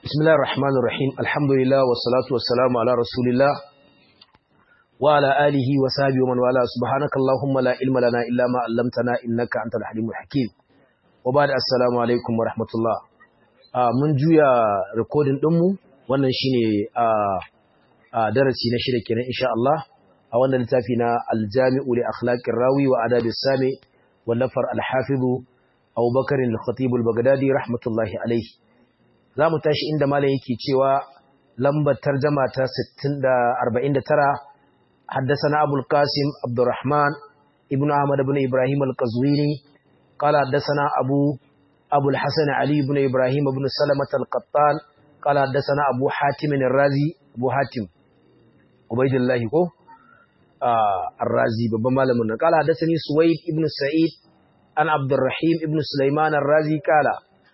بسم الله الرحمن الرحيم الحمد لله والصلاة والسلام على رسول الله وعلى آله وصحبه ومن والاه سبحانك اللهم لا علم لنا إلا ما علمتنا إنك أنت الحليم الحكيم وبعد السلام عليكم ورحمة الله mun juya recording ɗinmu wannan shine a darasi na shida kenan insha Allah a wannan littafi na aljami'u li akhlaqir rawi wa adabis sami wallafar al-hafizu Abu Bakar al-Khatib al-Baghdadi rahmatullahi alayhi zamu tashi inda malam yake cewa lambar tarjuma ta 6049 حدثنا أبو القاسم عبد الرحمن ابن أحمد بن إبراهيم القزويني قال حدثنا أبو أبو الحسن علي بن إبراهيم بن سلمة القطان قال حدثنا أبو حاتم الرازي أبو حاتم عبيد الله كو آه الرازي بابا مالمنا قال حدثني سويد ابن سعيد عن عبد الرحيم ابن سليمان الرازي قال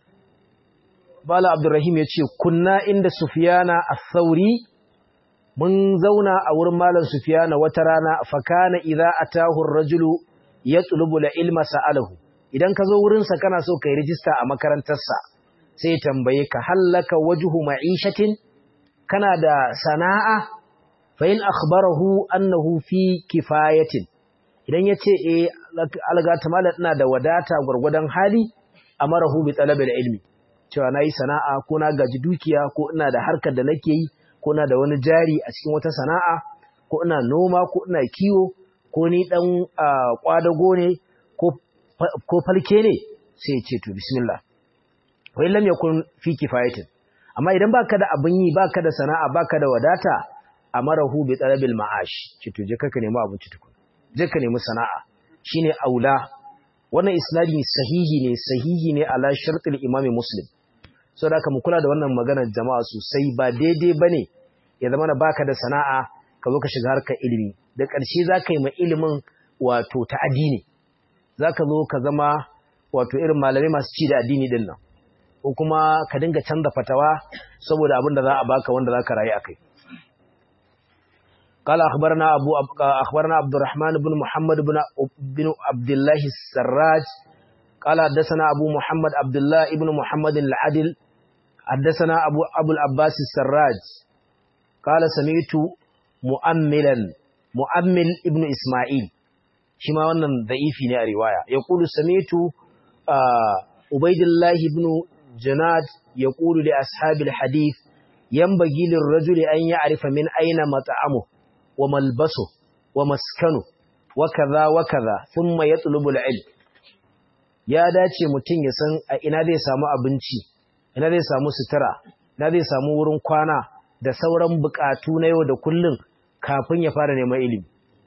قال عبد الرحيم يتشي كنا عند سفيان الثوري mun zauna a wurin malam Sufiyana wata rana fakana idza atahu ar-rajulu yatlubu al-ilma sa'alahu idan ka zo wurin sa kana so kai rijista a makarantar sa sai tambaye ka hallaka wajhu ma'ishatin kana da sana'a fa in akhbarahu annahu fi kifayatin idan yace eh alga ta malam ina da wadata gurgudan hali amarahu bi talabil ilmi cewa nayi sana'a ko na gaji dukiya ko ina da harkar da nake yi ko na da wani jari a cikin wata sana'a ko ina noma ko ina kiwo ko ni dan kwadago ne ko falke ne sai ya ce to bismillah wa illam yakun fi kifayatin amma idan baka da abin yi baka da sana'a baka da wadata amarahu bi talabil ma'ash ce to je ka nemi abinci tukun je ka nemi sana'a shine aula wannan isnadi sahihi ne sahihi ne ala shartil imami muslim so da aka mu kula da wannan maganar jama'a sosai ba daidai ba ne ya zama na baka da sana'a ka zo ka shiga harkar ilimi da ƙarshe za ka yi ma ilimin wato ta addini za ka zo ka zama wato irin malamai masu ci da addini din nan ko kuma ka dinga canza fatawa saboda abin da za a baka wanda za ka rayu a kai قال أخبرنا أبو أخبرنا عبد الرحمن بن محمد بن بن عبد الله السراج قال حدثنا أبو محمد عبد الله ابن محمد العدل حدثنا أبو, أبو العباس السراج قال سمعت مؤملا مؤمل ابن إسماعيل شما wannan da'ifi ne a riwaya yaqulu sami'tu ubayd Allah ibn Janad yaqulu li ashabi alhadith yanbaghi lirrajuli an ya'rifa min ayna mat'amuhu wa malbasuhu wa maskanu wa kaza wa kaza thumma yatlubu alilm ya dace mutum ya san a ina zai samu abinci ina zai samu sutura ina zai samu wurin kwana da sauran bukatu na yau da kullum kafin ya fara neman ilimi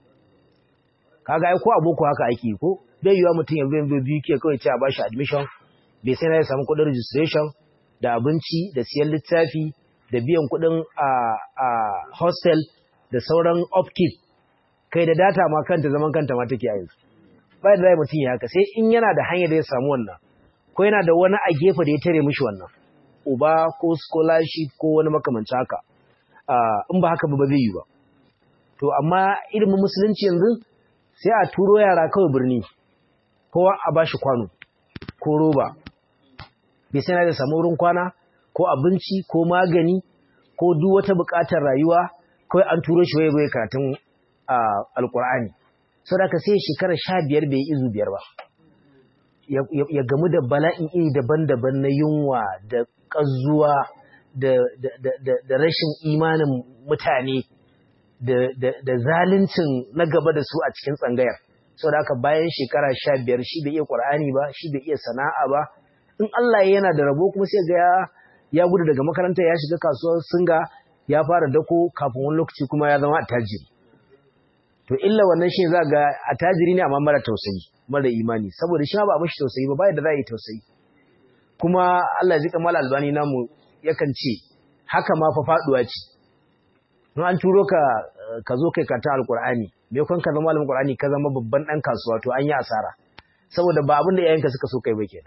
kaga ai ko aboko haka ake ko bai yiwa mutum ya zo biyu ke kawai ce a bashi admission bai sai na ya samu kuɗin registration da abinci da siyan littafi da biyan kuɗin a a hostel da sauran upkeep kai da data ma kanta zaman kanta ma take a yanzu bai da zai mutum ya haka sai in yana da hanyar da ya samu wannan ko yana da wani a gefe da ya tare mishi wannan uba ko scholarship ko wani makamanci haka in ba haka ba zai yi ba to amma ilimin musulunci yanzu sai a turo yara kawai birni kowa a bashi kwano ko roba bai sai da samu wurin kwana ko abinci ko magani ko duk wata buƙatar rayuwa kawai an turo shi waye bai karatun alkur'ani sau da ka sai shekara sha biyar bai izu biyar ba ya gamu da bala'in iri daban-daban na yunwa da ƙazuwa da rashin imanin mutane da zaluncin na gaba da su a cikin tsangayar sau da aka bayan shekara sha biyar shi bai iya ƙwar'ani ba shi bai iya sana'a ba in Allah yana da rabo kuma sai ga ya gudu daga makaranta ya shiga kasuwar singa ya fara dako kafin wani lokaci kuma ya zama attajiri to illa wannan shi za ga attajiri ne amma mara tausayi mara imani saboda shi ba mashi tausayi ba bai da za yi tausayi kuma Allah ya ji kamal albani namu yakan ce haka ma fa faduwa ce in an turo ka ka zo kai karanta alqur'ani me kun ka zama malamin qur'ani ka zama babban dan kasuwa to an yi asara saboda ba abin da iyayenka suka so kai ba kenan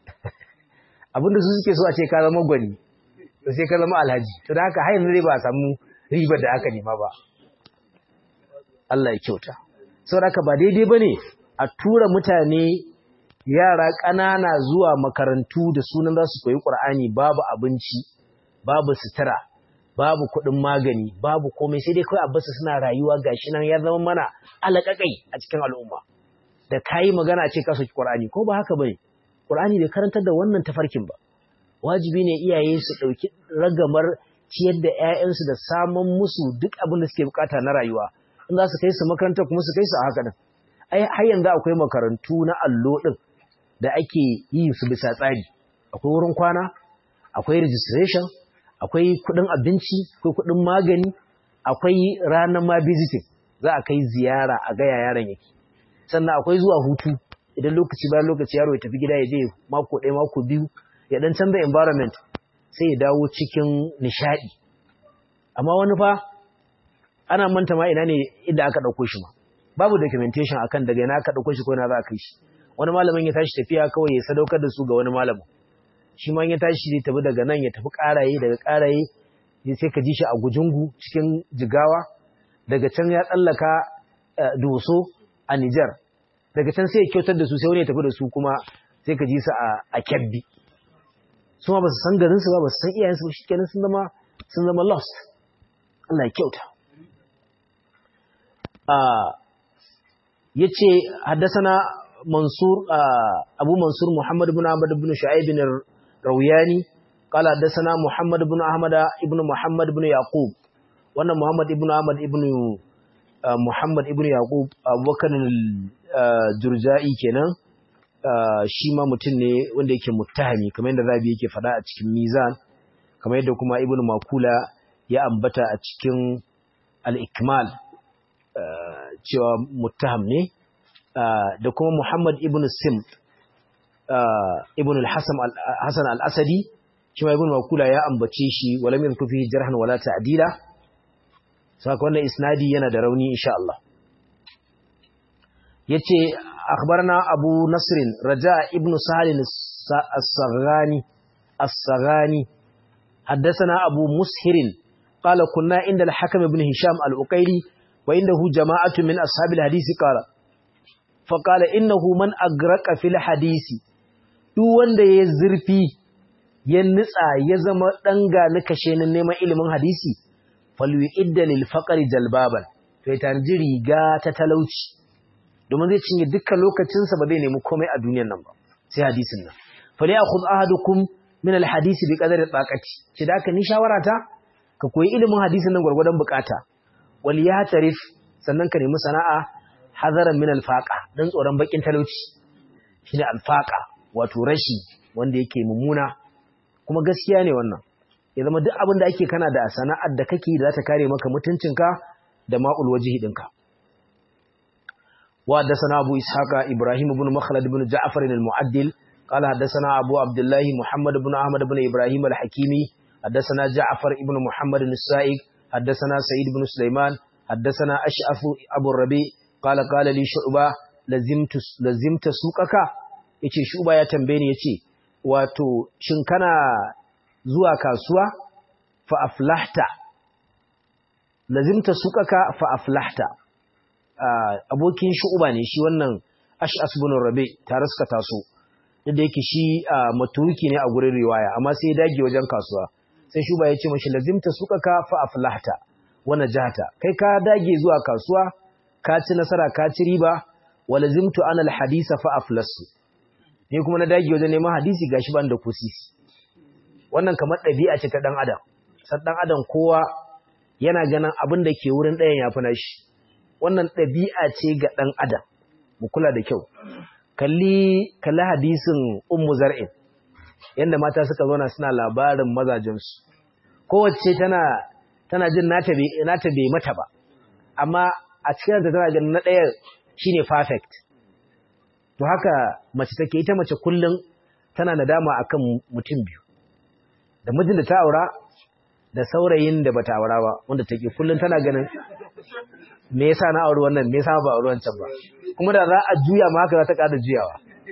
abin da su suke so a ce ka zama gwani to sai ka zama alhaji to da haka har yanzu dai ba a samu ribar da aka nema ba Allah ya kyauta. Saboda ba daidai ba ne a tura mutane yara ƙanana zuwa makarantu da sunan za su koyi ƙur'ani babu abinci, babu sutura babu kuɗin magani babu komai sai dai kawai a basu suna rayuwa gashi nan ya zama mana alaƙaƙai a cikin al'umma da kayi magana ce ka soki Qur'ani ko ba haka bane Qur'ani bai karantar da wannan tafarkin ba wajibi ne iyaye su ɗauki ragamar ciyar da 'ya'yansu da samun musu duk abin da suke bukata na rayuwa in za su kai su makaranta kuma su kai su a haka din ai har yanzu akwai makarantu na allo din da ake yi su bisa tsari akwai wurin kwana akwai registration akwai kudin abinci akwai kudin magani akwai ranar ma visiting za a kai ziyara a ga yaran yake sannan akwai zuwa hutu idan lokaci bayan lokaci yaro ya tafi gida ya je mako ɗaya mako biyu ya dan canza environment sai ya dawo cikin nishadi amma wani fa ana manta ma ina ne inda aka ɗauko shi ma babu documentation akan daga ina aka ɗauko shi ko ina za a kai shi wani malamin ya tashi tafiya kawai ya sadaukar da su ga wani malamin shi ma ya tashi zai tafi daga nan ya tafi ƙaraye daga ƙaraye sai ka ji shi a gujungu cikin jigawa daga can ya tsallaka doso a Nijar daga can sai ya kyautar da su sai wani ya tafi da su kuma sai ka ji su a kyabbi su ma ba su san garinsu ba ba su san iyayensu ba shi kenan sun zama sun zama lost Allah ya kyauta ya ce haddasana mansur abu mansur muhammad bin ahmad bin shu'aib bin rawiyani qala haddasana muhammad bin ahmad ibn muhammad bin yaqub wannan muhammad ibn ahmad ibn muhammad ibn yaqub abubakar jurja'i kenan shi ma mutum ne wanda yake muttahami kamar yadda zabi yake faɗa a cikin mizan kamar yadda kuma ibn makula ya ambata a cikin al-ikmal cewa muttaham ne da kuma muhammad ibn sim ibn al-hasan al-asadi shi ma ibn makula ya ambace shi walam yadhkur fihi jarhan wala ta'dila saka wannan isnadi yana da rauni insha Allah yace akhbarna abu nasr raja ibn salim as-saghani as-saghani حدثنا أبو مسهر قال كنا عند الحكم بن هشام الأقيلي وعنده جماعة من أصحاب الحديث قال فقال إنه من أغرق في الحديث duk wanda ya zurfi ya nitsa ya zama danga na kashe na neman ilimin hadisi falyu'idda lil faqri jalbaban to ya tanji riga ta talauci domin zai cinye dukkan lokacinsa ba zai nemi komai a duniyar nan ba sai hadisin nan fali akhudh ahadukum min al hadisi bi qadari taqati shi da ka ni shawara ta ka koyi ilimin hadisin nan gurgurdan bukata wal ya tarif sannan ka nemi sana'a hadaran min al faqa dan tsoron bakin talauci shine al faqa wato rashi wanda yake mummuna kuma gaskiya ne wannan ya zama duk abin da ake kana da sana'ar da kake da za ta kare maka mutuncinka da ma'ul wajihi ɗinka. Wa haddasana Abu Ishaqa Ibrahim ibn Makhlad ibn Ja'far al-Mu'addil qala haddasana Abu Abdullah Muhammad ibn Ahmad ibn Ibrahim al-Hakimi haddasana Ja'far ibn Muhammad al-Sa'id haddasana Sa'id ibn Sulaiman haddasana Ash'af Abu Rabi qala qala li Shu'ba lazimtu lazimta suqaka yace Shu'ba ya tambaye ni yace wato shin kana zuwa kasuwa fa aflahta lazimta suqaka fa aflahta abokin shu'uba ne shi wannan ash'as bin rabi tare suka taso da yake shi maturuki ne a gurin riwaya amma sai ya dage wajen kasuwa sai shuba ya ce mashi lazimta suqaka fa aflahta wa najata kai ka dage zuwa kasuwa ka ci nasara ka ci riba wa lazimtu ana alhadisa fa aflasu ni kuma na dage wajen neman hadisi gashi ban da kusisi wannan kamar ɗabi'a ce ta ɗan adam san ɗan adam kowa yana ganin abin da ke wurin ɗayan ya fi nashi wannan ɗabi'a ce ga ɗan adam mu kula da kyau kalli kalli hadisin ummu zar'in yanda mata suka zauna suna labarin mazajensu kowace tana tana jin nata bai nata bai mata ba amma a cikin ta tana ganin na ɗaya shine perfect to haka mace take ita mace kullum tana nadama akan mutum biyu da mijin da ta aura da saurayin da bata aura ba wanda take kullun tana ganin me yasa na auri wannan me yasa ba auri wancan ba kuma da za a juya ma haka za ta kada juyawa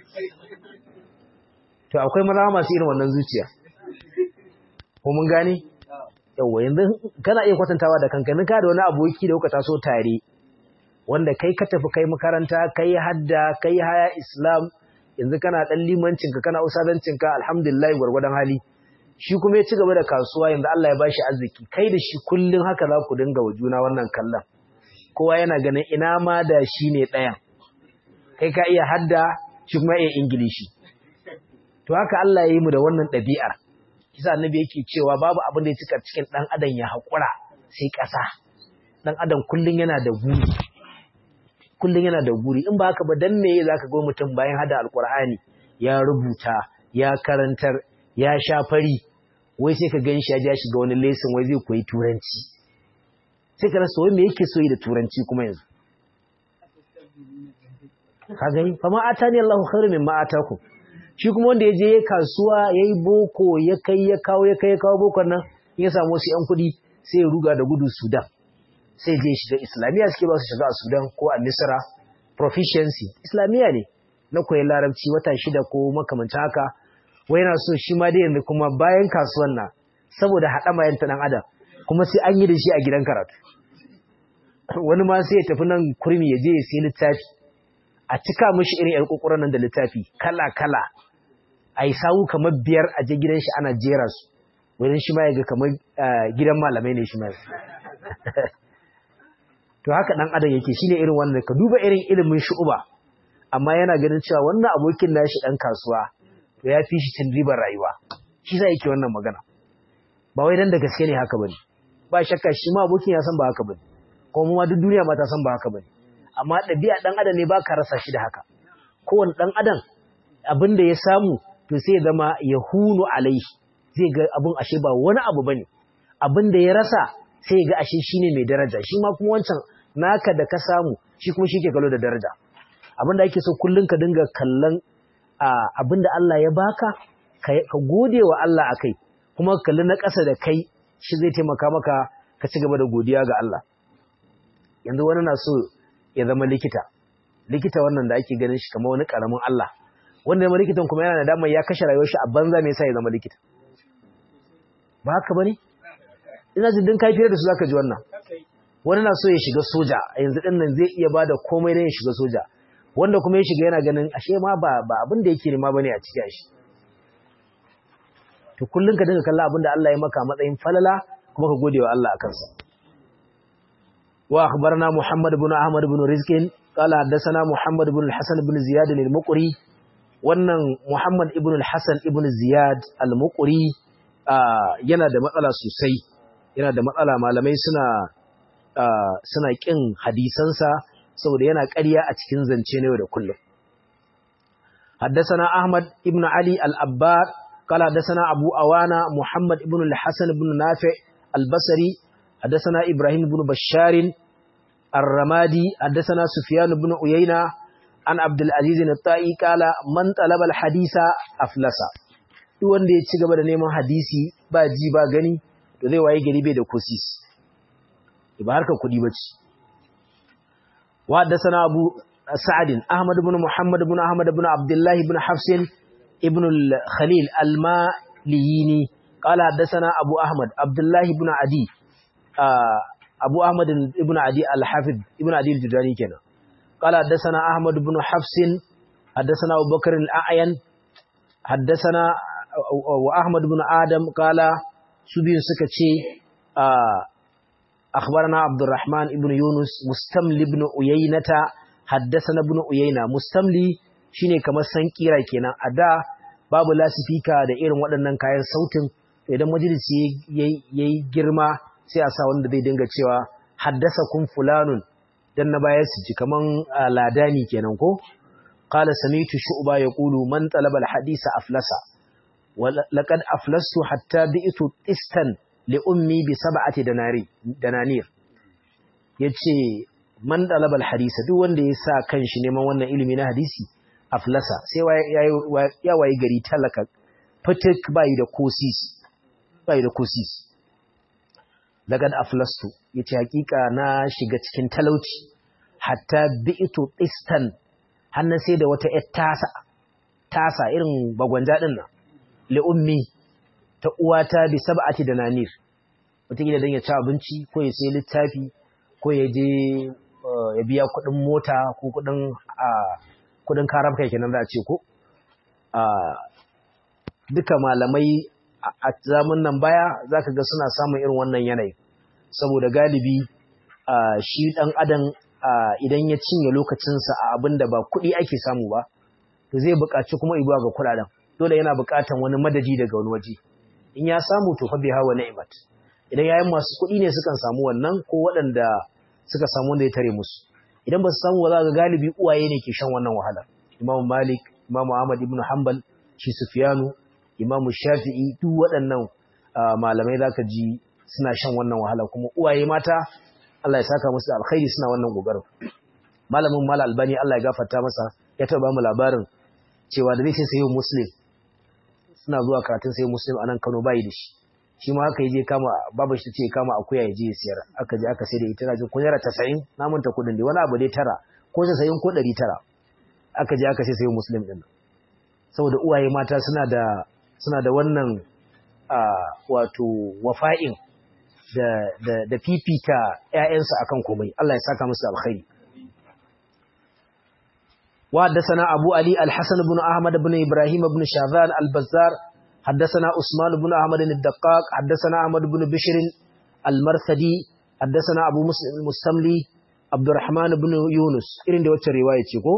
to akwai maza masu irin wannan zuciya ko mun gane yawa yanzu kana iya kwatantawa da kankanin ka da wani aboki da kuka taso tare wanda kai ka tafi kai makaranta kai hadda kai haya islam yanzu kana dan limancinka kana usadancinka alhamdulillah gwargwadon hali shi kuma ya ci gaba da kasuwa yanzu Allah ya bashi arziki kai da shi kullun haka za ku dinga wa juna wannan kallon kowa yana ganin ina ma da shi ne ɗayan kai ka iya hadda shi kuma iya ingilishi to haka Allah ya yi mu da wannan ɗabi'ar kisa annabi yake cewa babu abin da ya cika cikin ɗan adam ya haƙura sai ƙasa ɗan adam kullun yana da guri kullun yana da guri in ba haka ba dan me zaka ga mutum bayan hada alqur'ani ya rubuta ya karantar ya sha fari wai sai ka gan shi ya ja shiga wani lesson wai zai koyi turanci sai ka rasa wai me yake so yi da turanci kuma yanzu ka gani fa ma atani Allahu khairu mimma ataku shi kuma wanda ya je ya kasuwa yayi boko ya kai ya kawo ya kai ya kawo bokon nan ya samu wasu yan kuɗi sai ya ruga da gudu Sudan sai je shiga Islamiyya suke ba su shiga a Sudan ko a Misra proficiency Islamiyya ne na koyi larabci wata shida ko makamancin haka wai yana so shi ma dai yanzu kuma bayan kasuwan nan saboda haɗama yan ta ɗan adam kuma sai an yi da shi a gidan karatu wani ma sai ya tafi nan kurmi ya je ya sai littafi a cika mishi irin yar kokoran nan da littafi kala kala a yi sawu kamar biyar a je gidan shi ana jera su wurin shi ma ya ga kamar gidan malamai ne shi ma to haka ɗan adam yake shine irin wannan ka duba irin ilimin shu'uba amma yana ganin cewa wannan abokin nashi ɗan kasuwa to ya fi shi cin ribar rayuwa shi za yake wannan magana ba wai dan da gaske ne haka bane ba shakka shi ma abokin ya san ba haka bane ko mu ma duk duniya ma ta san ba haka bane amma ɗabi'a ɗan adam ne ba ka rasa shi da haka kowane ɗan adam abin da ya samu to sai ya zama ya hunu alaihi zai ga abin ashe ba wani abu bane abin da ya rasa sai ya ga ashe shine mai daraja shi ma kuma wancan naka da ka samu shi kuma shi ke kalo da daraja abin da ake so kullum ka dinga kallon abin da Allah ya baka ka gode wa Allah akai kuma ka kalli na ƙasa da kai shi zai taimaka maka ka ci gaba da godiya ga Allah yanzu wani na so ya zama likita likita wannan da ake ganin shi kamar wani karamin Allah wanda zama likitan kuma yana da damar ya kashe rayuwar shi a banza me yasa ya zama likita ba haka bane ina jin din kai fiye da su zaka ji wannan wani na so ya shiga soja yanzu din nan zai iya bada komai dan ya shiga soja wanda kuma ya shiga yana ganin ashe ma ba ba abin da yake nema bane a cikin shi to kullun ka dinga kalla abin da Allah ya maka matsayin falala kuma ka gode wa Allah akan sa wa akhbarna Muhammad ibn Ahmad ibn Rizqin qala haddathana Muhammad ibn al-Hasan ibn Ziyad al-Muqri wannan Muhammad ibn al-Hasan ibn Ziyad al-Muqri yana da matsala sosai yana da matsala malamai suna suna kin hadisansa saboda yana ƙarya a cikin zance na yau da kullum حدثنا أحمد ابن علي الأبار قال حدثنا أبو أوانا محمد ابن الحسن بن نافع البصري حدثنا إبراهيم بن بشار الرمادي حدثنا سفيان بن عيينة عن عبد العزيز الطائي قال من طلب الحديث أفلس duk wanda ya ci gaba da neman hadisi ba ji ba gani to zai waye gari bai da kosis ba harkar kuɗi ba ce wa haddasana abu sa'adin ahmad ibn muhammad ibn ahmad ibn abdullahi ibn hafsin ibn khalil al-maliyini qala haddasana abu ahmad abdullahi ibn adi abu ahmad ibn adi al-hafid ibn adi al-judani kenan qala haddasana ahmad ibn hafsin haddasana abubakar al-a'yan haddasana wa ahmad ibn adam qala su biyu suka ce أخبرنا عبد الرحمن ابن يونس مستملي ابن أيينة حدثنا ابن أيينة مستملي shine kamar san kira kenan a da babu lasifika da irin waɗannan kayan sautin idan majalisi yayi girma sai a sa wanda zai dinga cewa haddasa kun fulanun dan na baya su ji kaman ladani kenan ko qala samitu shu'ba yaqulu man talaba al-hadisa aflasa wa laqad aflastu hatta bi'tu istan li'ummi bi sab'ati dananir yace man dalabal hadisa duk wanda ya sa kanshi neman wannan ilimi na hadisi aflasa sai ya wayi gari talaka fitik bai da kosis bai da kosis lagad aflastu yace hakika na shiga cikin talauci hatta bi'tu istan hannan sai da wata yar tasa tasa irin bagwanja din nan li'ummi ta uwata bi sab'ati dananir wataƙila don ya ci abinci ko ya sai littafi ko ya je ya biya kuɗin mota ko kuɗin kuɗin karabka kenan za a ce ko duka malamai a zamun nan baya zaka ga suna samun irin wannan yanayi saboda galibi shi dan adam idan ya cinye lokacinsa a abin da ba kuɗi ake samu ba to zai buƙaci kuma ibuwa ga kuɗaɗen dole yana buƙatan wani madadi daga wani waje in ya samu to fa biha wa ni'mat idan yayin masu kuɗi ne sukan samu wannan ko waɗanda suka samu wanda ya tare musu idan ba su samu ba za ga galibi uwaye ne ke shan wannan wahala Imam Malik Imam Ahmad ibn Hanbal shi Sufyanu Imam Shafi'i duk waɗannan malamai zaka ji suna shan wannan wahala kuma uwaye mata Allah ya saka musu alkhairi suna wannan gogarin malamin Mal Albani Allah ya gafarta masa ya taba mu labarin cewa da zai sayo Muslim suna zuwa karatun sayo Muslim anan Kano bai da shi shi ma haka yaje kama babu shi tace kama akuya yaje ya siyar aka je aka sai da ita rajin kunyara 90 na manta kudin dai wani abu dai tara ko 90 ko 100 aka je aka sai sayo Muslim din saboda uwaye mata suna da suna da wannan wato wafa'in da, da, da fifita ‘ya'yansa akan komai, Allah ya saka musu alkhairi. Wa haddasana Abu Ali Al-Hassan bin Ahmad bin Ibrahim bin Shazan Al-Bazzar, haddasana Usman bin Ahmad Al-Daqqaq, haddasana Ahmad bin Bishr Al-Marsadi, haddasana Abu Muslim Mustamli, Abdurrahman bin Yunus, irin da wacce riwaya ce ko?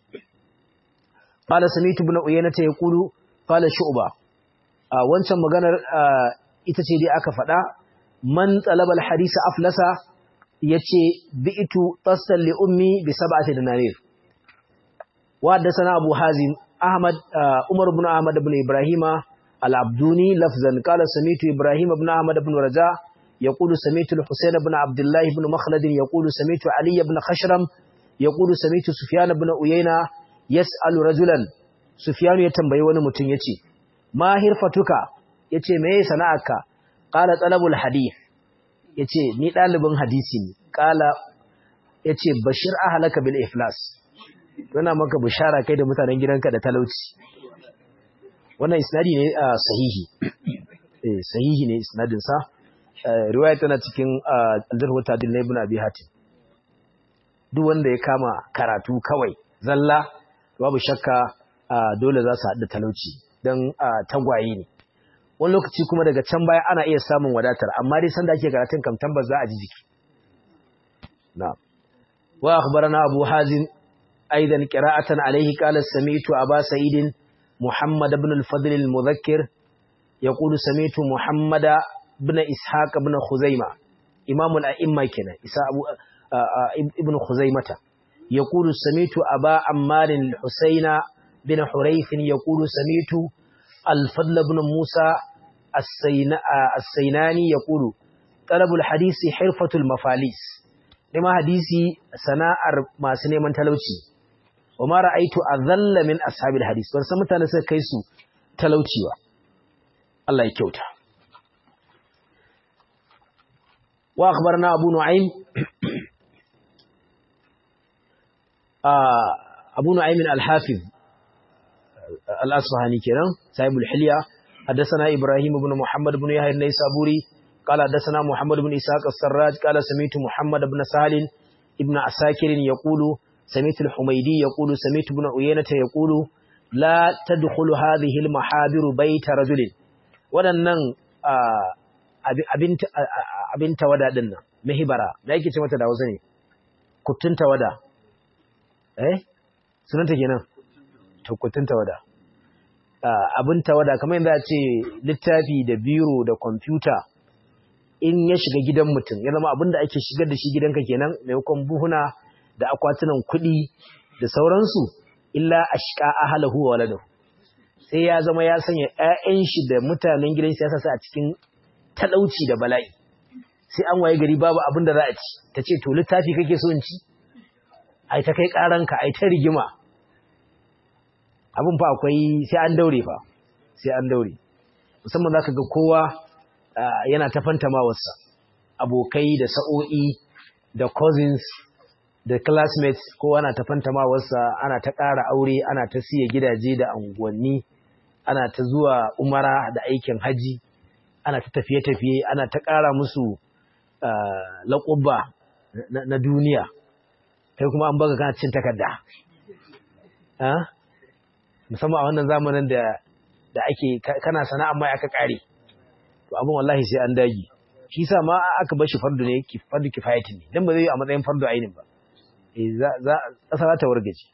Qala samitu bin Uyaynata yaqulu qala Shu'ba. wancan maganar ita ce dai aka faɗa man talabal hadisa aflasa yace bi'tu tasal li ummi bi sab'ati dinarir wa hadathana abu hazim ahmad umar ibn ahmad ibn ibrahima al-abduni lafzan qala samitu ibrahim ibn ahmad ibn raja يقول سميت الحسين بن عبد الله بن مخلد يقول سميت علي بن خشرم يقول سميت سفيان بن أيينة يسأل رجلا سفيان يتنبي ونمتن يتي ما هرفتك يتي مي سنعك قال طلب الحديث yace ni dalibin hadisi ne kala yace bashir ahlaka bil iflas yana maka bishara kai da mutanen gidanka da talauci wannan isnadi ne sahihi eh sahihi ne isnadin sa riwaya tana cikin aljarhu tadil na ibn abi hatim duk wanda ya kama karatu kawai zalla babu shakka dole za su haɗu talauci don tagwaye ne wani lokaci kuma daga can baya ana iya samun wadatar amma dai sanda ake karatun kam tambas za a ji jiki na wa akhbarana abu hazin aidan qira'atan alayhi qala sami'tu aba sa'idin muhammad ibn al-fadl al-mudhakkir yaqulu sami'tu muhammada ibn ishaq ibn khuzaima imamul a'imma kenan isa abu ibn khuzaimata yaqulu samitu aba ammar al-husaina bin hurayth yaqulu samitu al-fadl ibn musa as-sainani yaqulu talabul hadisi hirfatul mafalis nema hadisi sana'ar masu neman talauci wa ma ra'aytu adhalla min ashabil hadis ban san mutane suka kai su talauci ba Allah ya kyauta وأخبرنا أبو نعيم أبو نعيم الحافظ الأصفهاني كنا صاحب الحلية حدثنا إبراهيم بن محمد بن يحيى النيسابوري قال حدثنا محمد بن إسحاق السراج قال سمعت محمد بن سهل ابن عساكر يقول سمعت الحميدي يقول سمعت ابن عيينة يقول لا تدخل هذه المحابر بيت رجل ولنن abin tawada din nan mahibara da yake ce mata da Hausa ne kuttun tawada eh sunanta kenan to kuttun tawada abin tawada kamar yadda ce littafi da biro da kwamfuta in ya shiga gidan mutum ya zama abin da ake shigar da shi gidanka kenan maimakon buhuna da akwatunan kuɗi da sauransu illa ashqa ahlahu wa waladahu sai ya zama ya sanya ƴaƴan shi da mutanen gidan shi ya sa a cikin talauci da bala'i sai an waye gari babu abin da za a ci ta ce to littafi kake so in ci ai ta kai karanka ai ta rigima abin fa akwai sai an daure fa sai an daure musamman zaka ga kowa yana ta fantamawarsa abokai da sa'o'i da cousins da classmates kowa na ta fantamawarsa ana ta ƙara aure ana ta siya gidaje da unguwanni ana ta zuwa umara da aikin haji ana ta tafiye-tafiye ana ta ƙara musu laƙubba na duniya kai kuma an baka kana cin takarda musamman a wannan zamanin da ake kana sana'a mai aka ƙare abin wallahi sai an dagi shi sa ma aka bar shi fardu ne fardu kifayati ne dan ba zai yi a matsayin fardu ainin ba eh za za kasa ta wargaje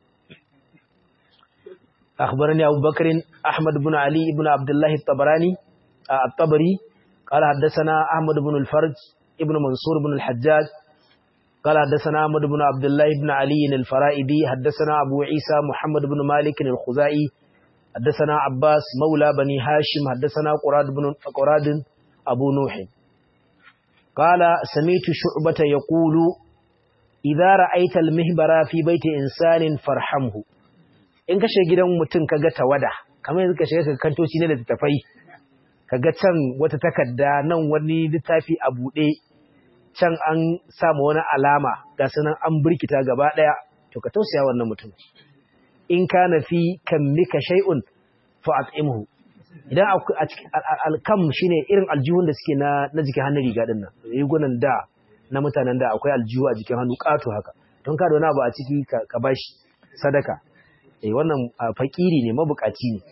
أخبرني أبو بكر أحمد بن علي بن عبد الله الطبراني الطبري قال حدثنا أحمد بن الفرج ابن منصور بن الحجاج قال حدثنا أحمد بن عبد الله بن علي الفرائدي حدثنا أبو عيسى محمد بن مالك الخزائي حدثنا عباس مولى بني هاشم حدثنا قراد بن قراد أبو نوح قال سميت شعبة يقول إذا رأيت المهبر في بيت إنسان فارحمه in ka shiga gidan mutum ka ga tawada kamar yanzu ka shiga ka kantoci ne da littattafai ka ga can wata takarda nan wani littafi a buɗe can an samu wani alama ga sunan an birkita gaba ɗaya to ka tausaya wannan mutum in ka na fi kan mika shay'un fa at'imhu idan alkam shine irin aljihun da suke na na jikin hannun riga din nan rigunan da na mutanen da akwai aljihu a jikin hannu ƙato haka don ka da wani abu a ciki ka bashi sadaka eh wannan fakiri ne mabukaci ne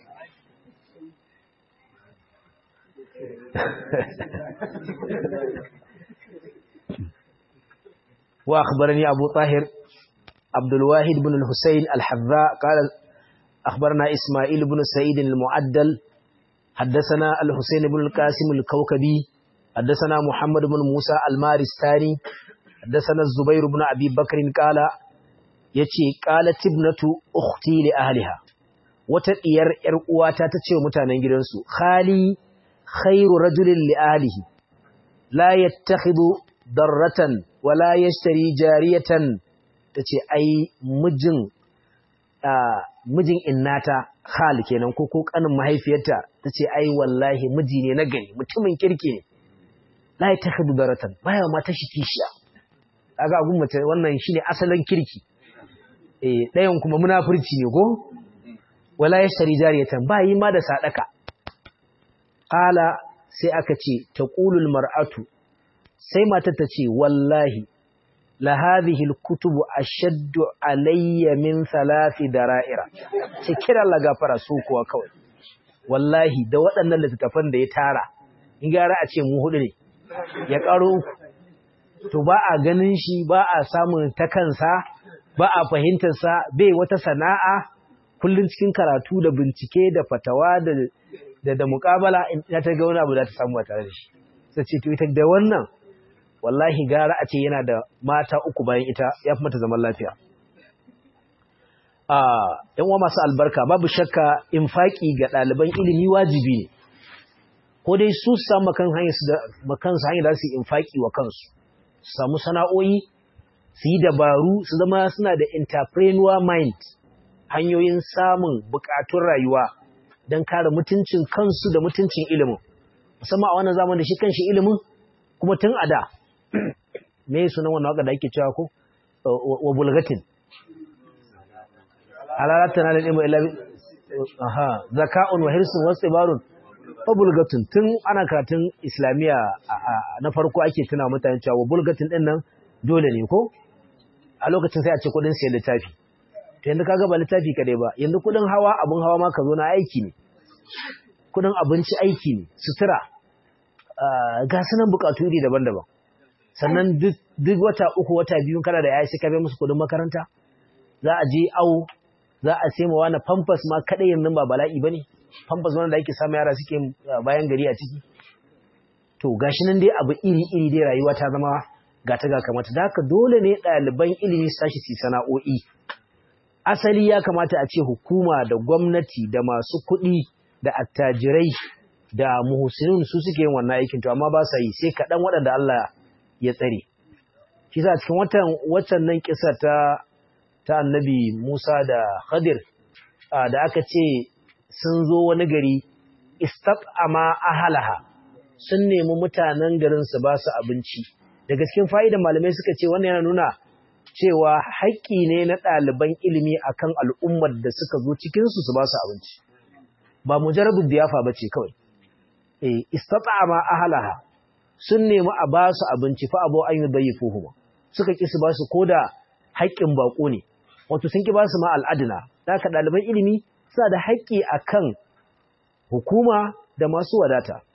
wa akhbarani abu tahir abdul wahid ibn al-husayn al-hadza qala akhbarana isma'il ibn sa'id al-mu'addal حدثنا الحسين بن القاسم الكوكبي حدثنا محمد بن موسى المارستاني حدثنا الزبير بن أبي بكر قال ya ce ƙala tibnatu ukhti li ahliha wata ɗiyar ‘yar uwata ta ce wa mutanen gidansu khali khairu rajulin li ahlihi la yattakhidhu darratan wa la yashtari jariyatan ta ce ai mijin mijin innata khal kenan ko ko kanin mahaifiyarta ta ce ai wallahi miji ne na gari mutumin kirki ne la yattakhidhu darratan baya ma ta shi kishiya kaga gun mace wannan shine asalin kirki ɗayan kuma munafurci ne ko wala ya shari jariyatan ba yi ma da sadaka ƙala sai aka ce ta ƙulul mar'atu sai mata ta ce wallahi la hadhihi alkutubu ashaddu alayya min thalathi dara'ira ce kira la gafara su kuwa kawai wallahi da waɗannan littattafan da ya tara in gara a ce mu hudu ne ya ƙaro uku to ba a ganin shi ba a samun ta kansa ba a fahimtarsa bai wata sana'a kullum cikin karatu da bincike da fatawa da da, da muƙabala in ta ga wani abu da ta samu tare da shi sai ce to ita da wannan wallahi gara a ce yana da mata uku bayan ita ya fi mata zaman lafiya a yan uwa masu albarka babu shakka infaki ga ɗaliban ilimi wajibi ne ko dai su samu kan hanyar su da makansu hanyar da su infaki wa kansu su samu sana'o'i su yi dabaru su zama suna da entrepreneur mind hanyoyin samun bukatun rayuwa don kare mutuncin kansu da mutuncin ilimin musamman a wannan zaman da shi kanshi ilimin kuma tun a da me sunan wannan waka da ake cewa ko wa bulgatin halalata na da ilmu ila aha zaka'un wa hirsun wasu ibarun wa bulgatin tun ana karatun islamiyya na farko ake tuna mutane cewa wa bulgatin din nan dole ne ko a lokacin sai a ce kudin siyan littafi to yanzu kaga ba littafi kadai ba yanzu kudin hawa abun hawa ma ka zo na aiki ne kudin abinci aiki ne sutura ga sunan bukatu iri daban-daban sannan duk wata uku wata biyu kana da yayi sai ka bai musu kudin makaranta za a je awo za a sai mawa na pampers ma kadai yanzu ba bala'i bane pampers wanda ake samu yara suke bayan gari a ciki to gashi nan dai abu iri iri dai rayuwa ta zama gata ga kamata da haka dole ne ɗaliban ilimi su tashi su sana'o'i asali ya kamata a ce hukuma da gwamnati da masu kuɗi da attajirai da muhsinun su suke yin wannan aikin to amma ba sa yi sai kaɗan waɗanda Allah ya tsare shi sa cikin watan watan nan kisa ta ta annabi Musa da Khadir da aka ce sun zo wani gari istaqama ahalaha sun nemi mutanen garin su ba su abinci daga cikin fa'idan malamai suka ce wannan yana nuna cewa haƙƙi ne na ɗaliban ilimi akan al'ummar da suka zo cikinsu su ba su abinci ba mujarrabin biyafa ba ce kawai e istata'ama ahalaha sun nemi a ba su abinci fa abu an yi bayi fuhuma suka ƙi su ba su ko da haƙƙin baƙo ne wato sun ƙi ba su ma al'adina da haka ɗaliban ilimi suna da haƙƙi akan hukuma da masu wadata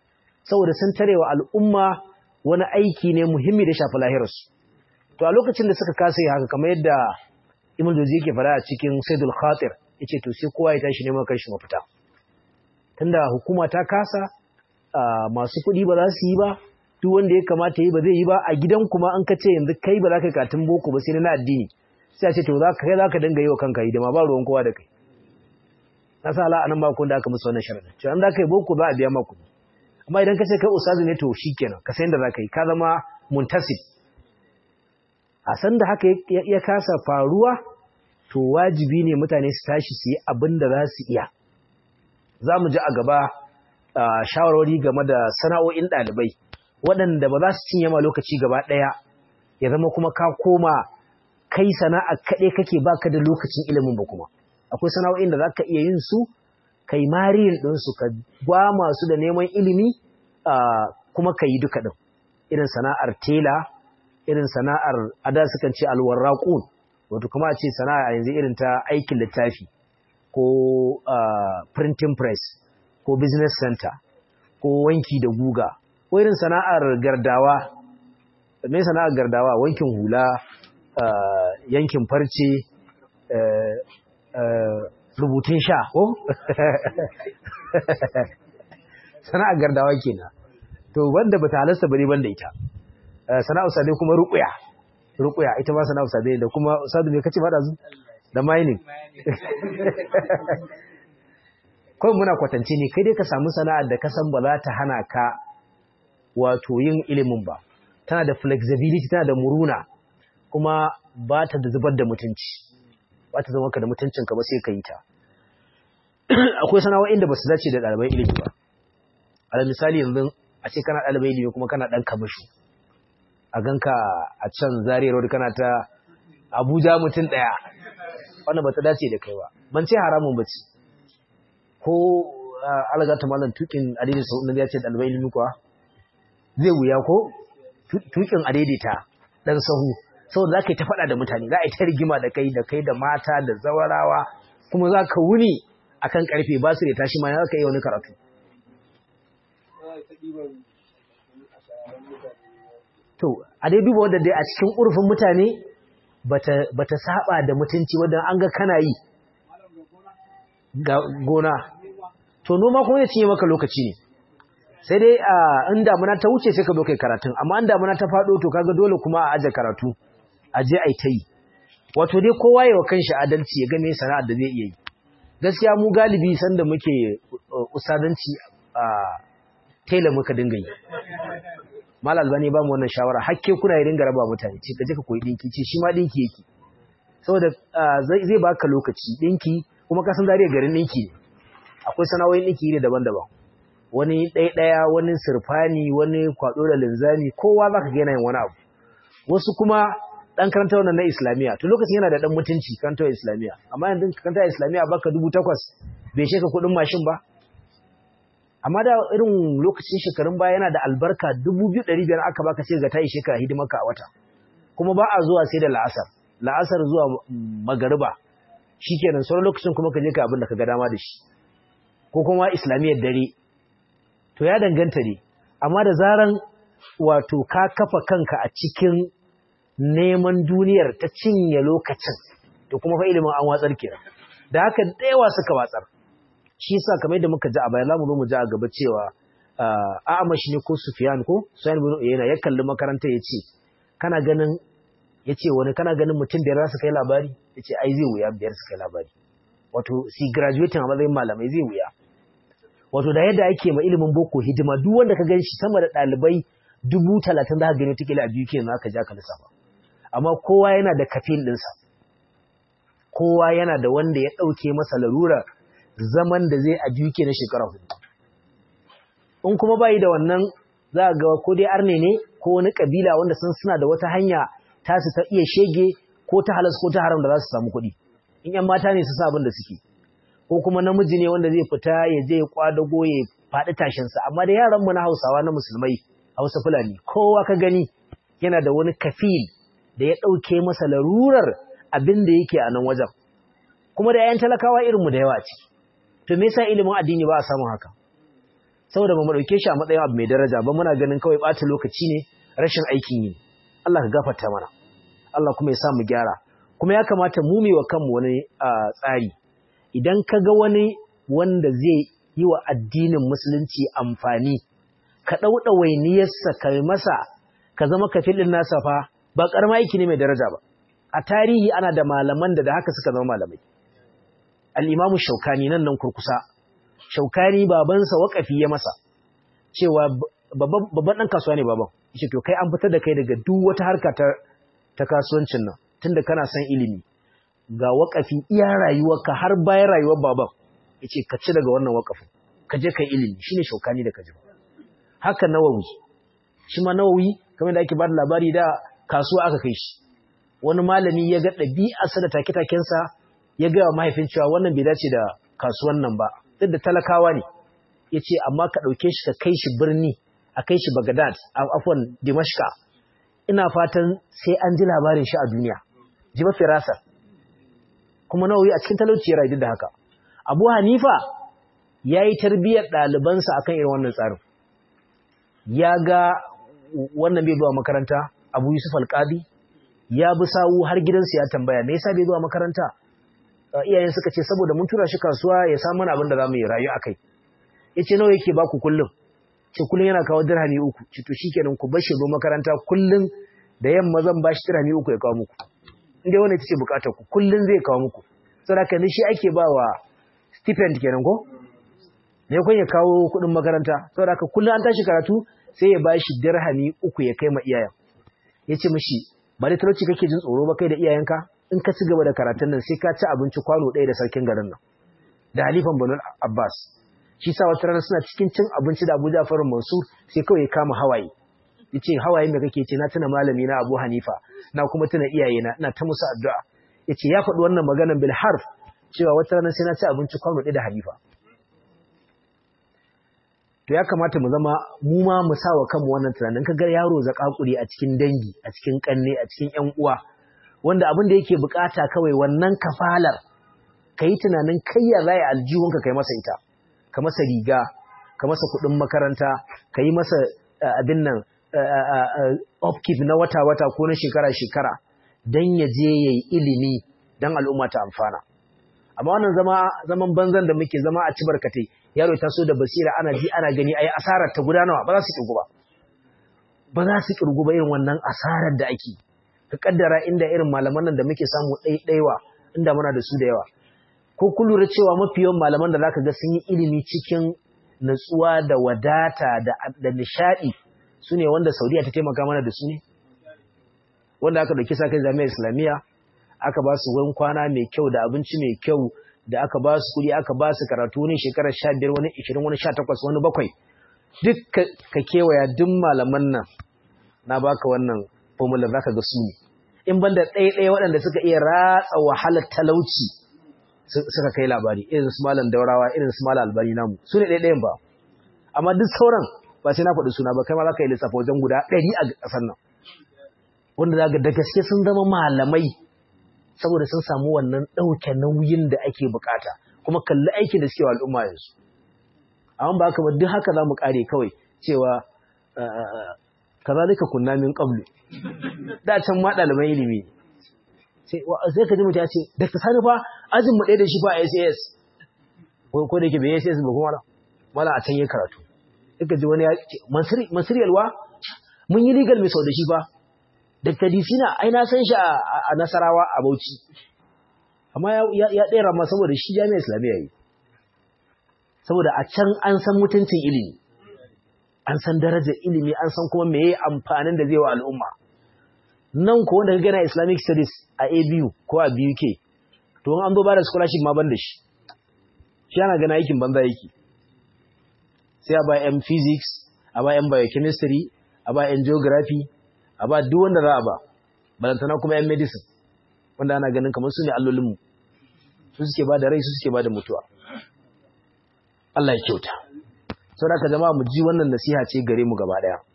saboda sun tarewa al'umma wani aiki ne muhimmi da shafi lahirarsu to a lokacin da suka kasa yi haka kamar yadda Ibn Jawzi yake fara a cikin Saidul Khatir yace to sai kowa ya tashi neman kanshi mafita tunda hukuma ta kasa masu kuɗi ba za su yi ba duk wanda ya kamata yi ba zai yi ba a gidan kuma an ka ce yanzu kai ba za ka katin boko ba sai na addini sai a ce to za ka kai za ka dinga yi wa kanka hidima ba ruwan kowa da kai na sa ala anan ba kun da aka musu wannan sharadin to an za ka yi boko za a biya maku amma idan ka ce kai ustazi ne to shikenan ka san da za ka yi ka zama muntasib a san da haka ya kasa faruwa to wajibi ne mutane su tashi su yi abin da za su iya za mu ji a gaba shawarwari game da sana'o'in ɗalibai waɗanda ba za su cinye ma lokaci gaba ɗaya ya zama kuma ka koma kai sana'a kaɗai kake baka da lokacin ilimin ba kuma akwai sana'o'in da za ka iya yin su kai mariyin ɗinsu ka gwa masu da neman ilimi kuma ka yi duka ɗin irin sana'ar tela irin sana'ar ada sukan ce alwarraƙun wato kuma a ce sana'a yanzu irin ta aikin littafi ko printing press ko business center ko wanki da guga ko irin sana'ar gardawa me sana'ar gardawa wankin hula yankin farce rubutun sha ko sana'ar gardawa kenan to wanda bata halasta bane banda ita sana'ar sabe kuma ruqya ruqya ita ma sana'ar sabe da kuma sadu me kace fada zu da mining kawai muna kwatance ne kai dai ka samu sana'ar da ka san ba za ta hana ka wato yin ilimin ba tana da flexibility tana da muruna kuma ba ta da zubar da mutunci ba ta zama ka da mutuncinka ba sai ka yi ta akwai sana'o'in da ba su dace da ɗaliban ilimi ba alal misali yanzu a ce kana ɗaliban ilimi kuma kana ɗan kamishu a ganka a can zariyar wadda kana ta abuja mutum ɗaya wannan ba ta dace da kai ba ban ce haramun ba ce ko algata malam tukin adaidaita sau ya ce ɗaliban ilimi kuwa zai wuya ko tukin adaidaita ɗan sahu saboda za ka yi ta faɗa da mutane za a yi ta rigima da kai da kai da mata da zawarawa kuma za ka wuni a kan ƙarfe ba su da tashi ma za ka yi wani karatu to a dai duba wadda dai a cikin urfin mutane ba ta saba da mutunci wadda an ga kana yi ga gona to noma kuma zai cinye maka lokaci ne sai dai in damuna ta wuce sai ka zo kai karatun amma in damuna ta faɗo to kaga dole kuma a aje karatu a je a yi ta yi wato dai kowa yawa kanshi adalci ya game sana'ar da zai iya yi gaskiya mu galibi sanda muke usadanci a tela muka dinga yi mal albani ba mu wannan shawara hakke kuna yi dinga raba mutane ce kaje ka koyi dinki ce shi ma dinki yake saboda zai baka lokaci dinki kuma ka san zariya garin dinki ne akwai sana'o'in dinki ne daban-daban wani ɗaiɗaya wani sirfani wani kwaɗo da linzami kowa za ka ga yin wani abu wasu kuma ɗan karanta wannan na islamiyya to lokacin yana da ɗan mutunci karantar islamiyya amma yanzu karanta islamiyya baka dubu takwas bai sheka kuɗin mashin ba amma da irin lokacin shekarun baya yana da albarka dubu biyu ɗari biyar aka baka sai ga ta yi shekara hidimarka a wata kuma ba a zuwa sai da la'asar la'asar zuwa magariba shikenan sauran lokacin kuma ka je ka abin da ka ga dama da shi ko kuma islamiyyar dare to ya danganta ne amma da zaran wato ka kafa kanka a cikin neman duniyar ta cinye lokacin to kuma fa ilimin an watsar kenan da haka da yawa suka watsar shi yasa kamar yadda muka ji a baya zamu zo mu ji a gaba cewa A'amash ne ko Sufyan ko Sufyan bin Uyayna ya kalli makaranta yace kana ganin yace wani kana ganin mutum biyar za su kai labari yace ai zai wuya biyar su kai labari wato si graduating a matsayin malamai zai wuya wato da yadda ake ma ilimin boko hidima duk wanda ka gan shi sama da ɗalibai dubu talatin za ka gani wata a biyu kenan aka ja ka lissafa amma kowa yana da kafin ɗinsa kowa yana da wanda ya ɗauke masa larurar zaman da zai a biyu na shekara hudu in kuma bayi da wannan za a ga ko dai arne ne ko wani kabila wanda sun suna da wata hanya tasu ta iya shege ko ta halas ko ta haram da za su samu kuɗi in yan mata ne su sa abin da suke ko kuma namiji ne wanda zai fita ya je ya kwadago ya faɗi tashinsa amma da yaran mu na Hausawa na musulmai Hausa Fulani kowa ka gani yana da wani kafil da ya ɗauke masa larurar abin da yake a nan wajen kuma da 'ya'yan talakawa irin mu da yawa ciki to me yasa ilimin addini ba a samu haka saboda ba mu dauke shi a matsayin abu mai daraja ba muna ganin kawai ɓata lokaci ne rashin aikin yi Allah ka gafarta mana Allah kuma ya sa mu gyara kuma ya kamata mu wa kanmu wani tsari idan ka ga wani wanda zai yi wa addinin musulunci amfani ka ɗauɗa wainiyarsa ka masa ka zama kafilin nasa fa ba ƙarama aiki ne mai daraja ba a tarihi ana da malaman da da haka suka zama malamai al'imamu shaukani nan nan kurkusa shaukani babansa waƙafi ya masa cewa babban ɗan kasuwa ne baban yace to kai an fitar da kai daga duk wata harka ta kasuwancin nan tunda kana son ilimi ga waƙafi iya rayuwarka har bayan rayuwar baban yace ka ci daga wannan waƙafin ka je kai ilimi shine shaukani da kaji haka nawawi shi ma nawawi kamar da ake ba da labari da kasuwa aka kai shi wani malami ya ga ɗabi'arsa da take-takensa ya gaya wa mahaifin cewa wannan bai dace da kasuwan nan ba duk da talakawa ne ya ce amma ka ɗauke shi ka kai shi birni a kai shi bagadad a afwan dimashka ina fatan sai an ji labarin shi a duniya ji ba firasa kuma nawawi a cikin talauci ya rayu da haka abu hanifa ya yi tarbiyyar ɗalibansa akan irin wannan tsarin ya ga wannan bai zuwa makaranta abu yusuf alƙadi ya bi sawu har gidansu ya tambaya me yasa bai zuwa makaranta iyayen suka ce saboda mun tura shi kasuwa ya samu abin da zamu yi rayu akai yace nawa yake baku kullum ce kullum yana kawo dirhami uku ce to shikenan ku bar shi zo makaranta kullum da yamma zan bashi dirhami uku ya kawo muku inda wannan ita ce bukatar ku kullum zai kawo muku saboda ni shi ake bawa stipend kenan ko ne kun ya kawo kuɗin makaranta saboda kullum an tashi karatu sai ya bashi dirhami uku ya kai ma iyayen yace mishi ba da talauci kake jin tsoro ba kai da iyayenka in ka ci gaba da karatun nan sai ka ci abinci kwano ɗaya da sarkin garin nan da halifan banu abbas shi sa wata rana suna cikin cin abinci da abu jafar mansur sai kawai ya kama hawaye ya ce hawaye mai kake ce na tuna malami na abu hanifa na kuma tuna iyayena ina ta musu addu'a ya ce ya faɗi wannan maganan bil harf cewa wata rana sai na ci abinci kwano ɗaya da hanifa to ya kamata mu zama mu ma mu sa wa kanmu wannan tunanin ka ga yaro zakakuri a cikin dangi a cikin kanne a cikin ƴan uwa wanda abin da yake bukata kawai wannan kafalar kai tunanin kai ya zai aljihunka kai masa ita ka masa riga ka masa kuɗin makaranta ka yi masa abin nan upkeep na wata-wata ko na shekara-shekara don ya je ya yi ilimi don al'umma ta amfana amma wannan zama zaman banzan da muke zama a ci barkatai yaro ta so da basira ana ji ana gani ayi asarar ta gudanarwa ba za su kirgu ba ba za su kirgu ba irin wannan asarar da ake ka kaddara inda irin malaman nan da muke samu ɗaiɗaiwa inda muna da su da yawa ko kun lura cewa mafi yawan malaman da zaka ga sun yi ilimi cikin natsuwa da wadata da da nishadi su ne wanda Saudiya ta taimaka mana da su ne wanda aka dauki sa kai jami'ar Islamiyya aka ba su wurin kwana mai kyau da abinci mai kyau da aka ba su kuɗi aka ba su karatu wani shekarar sha biyar wani ishirin wani sha takwas wani bakwai duk ka kewaya duk malaman nan na baka wannan formula zaka ga su ne in banda ɗaya ɗaya waɗanda suka iya ratsa wahalar talauci suka kai labari irin su malam daurawa irin su malam albani namu su ne ɗaya ɗayan ba amma duk sauran ba sai na faɗi suna ba kai ma za ka yi lissafa wajen guda ɗari a ƙasar nan wanda za da gaske sun zama malamai saboda sun samu wannan ɗauke nauyin da ake bukata kuma kalli aikin da suke wa al'umma yanzu amma ba haka ba duk haka za mu ƙare kawai cewa kaza duka kunna min qablu da can ma ɗaliban ilimi sai sai ka ji mutum ya ce da ka sani fa ajin mu ɗaya da shi fa a SAS ko ko da yake bai SAS ba kuma mala a can yi karatu duka ji wani ya ce Mansur Yalwa mun yi legal mai sau da shi fa Dr. Disina ai na san shi a Nasarawa a Bauchi. Amma ya ɗera ma saboda shi jami'ar Islamiyya yi. Saboda a can an san mutuncin ilimi. An san darajar ilimi, an san kuma meye amfanin da zai wa al'umma. Nan ko wanda ka gana Islamic Studies a ABU ko a BUK, to an zo ba da scholarship ma ban da shi. Shi ana gana aikin banza yake. Sai a ba 'yan physics, a ba 'yan biochemistry, a ba 'yan geography, a ba duk wanda za a ba balantana kuma yan medicine wanda ana ganin kamar su ne allolinmu su suke ba da rai su suke ba da mutuwa Allah ya kyauta sau da ka jama'a mu ji wannan nasiha ce gare mu gaba daya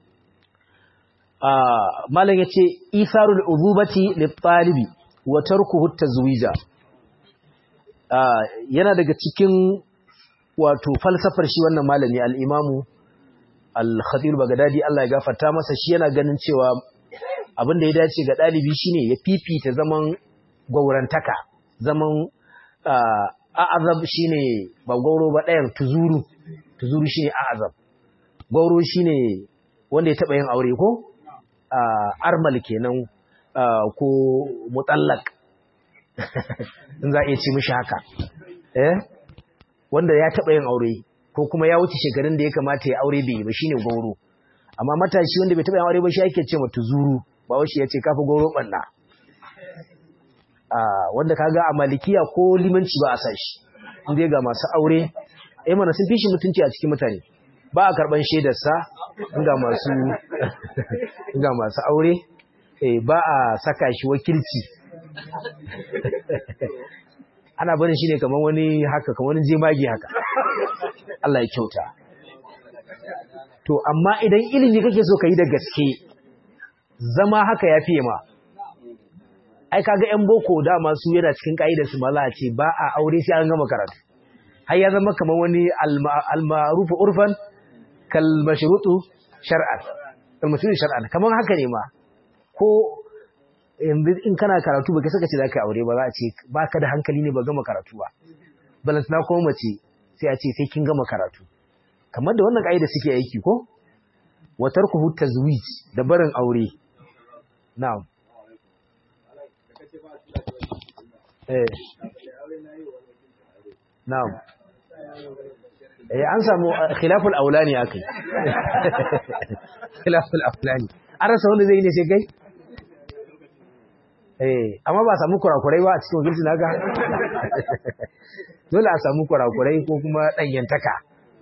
malam ya ce isarul uzubati littalibi wa tarkuhu tazwija yana daga cikin wato falsafar shi wannan malami al-imamu al-khatib bagdadi Allah ya gafarta masa shi yana ganin cewa abin da ya dace ga dalibi shine ya fifita zaman gaurantaka zaman a'azab shine ba gauro ba ɗayan tuzuru tuzuru shine a'azab gauro shine wanda ya taba yin aure ko armal kenan ko mutallak in za a iya ci mishi haka eh wanda ya taba yin aure ko kuma ya wuce shekarun da ya kamata ya aure bai ba shine gauro amma matashi wanda bai taba yin aure ba shi ake ce ma tuzuru ba wai shi ya ce kafa gauro banna wanda kaga a malikiya ko limanci ba a san shi inda ga masu aure eh mana sun fi shi mutunci a cikin mutane ba a karban shaidarsa ga masu ga masu aure eh ba a saka shi wakilci ana barin shi ne kamar wani haka kamar wani jemagi haka Allah ya kyauta to amma idan ilimi kake so ka yi da gaske zama haka ya fiye ma ai kaga yan boko dama su yana cikin kaidar su mala ce ba a aure sai an gama karatu har ya zama kamar wani al-ma'ruf urfan kal mashrutu shar'an kal mashrutu shar'an kamar haka ne ma ko yanzu in kana karatu baka saka ce zaka aure ba za a ce baka da hankali ne ba gama karatu ba balantana kuma mace sai a ce sai kin gama karatu kamar da wannan kaida suke aiki ko wa tarkuhu tazwij da barin aure na'am eh na'am eh an samu khilaful aulani akai khilaful aulani an rasa wanda zai ne sai gai eh amma ba samu kurakurai ba a cikin wakilci naga dole a samu kurakurai ko kuma danyantaka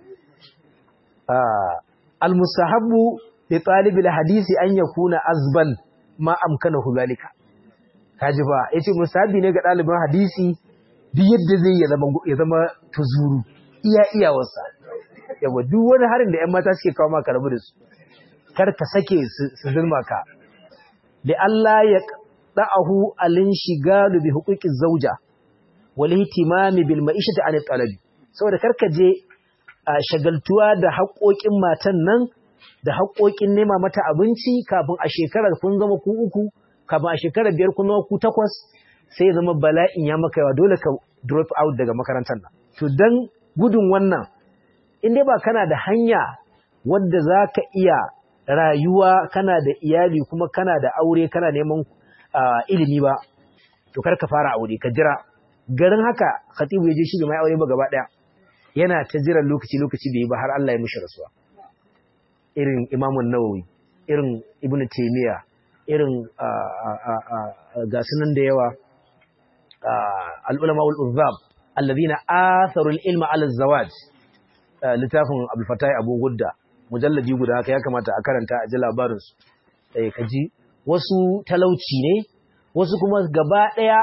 al-mustahabbu li talibil hadisi an yakuna azban ma amkanahu zalika kaji ba yace mustahabi ne ga dalibin hadisi duk yadda zai ya zama ya zama tuzuru iya iyawarsa yawa duk wani harin da ƴan mata suke kawo maka rabu da su kar ka sake su zulma ka li Allah ya da'ahu alin shigalu bi huquqiz zawja wal ihtimami bil ma'ishati an talabi saboda kar ka je shagaltuwa da haƙoƙin matan nan da haƙoƙin nema mata abinci kafin a shekarar kun zama ku uku kafin a shekarar biyar kun zama ku takwas sai zama bala'in ya maka yawa dole ka drop out daga makarantar nan to dan gudun wannan in dai ba kana da hanya wadda za ka iya rayuwa kana da iyali kuma kana da aure kana neman ilimi ba to kar ka fara aure ka jira garin haka khatibu ya je shi bai mai aure ba gaba daya yana ta jiran lokaci lokaci bai yi ba har Allah ya mishi rasuwa irin imamun nawawi irin ibnu taymiya irin ga sunan da yawa al'ulama ul'uzab allazina atharu ilma ala zawaj littafin abul fatai abu gudda mujalladi guda haka ya kamata a karanta a ji labarin su eh kaji wasu talauci ne wasu kuma gaba daya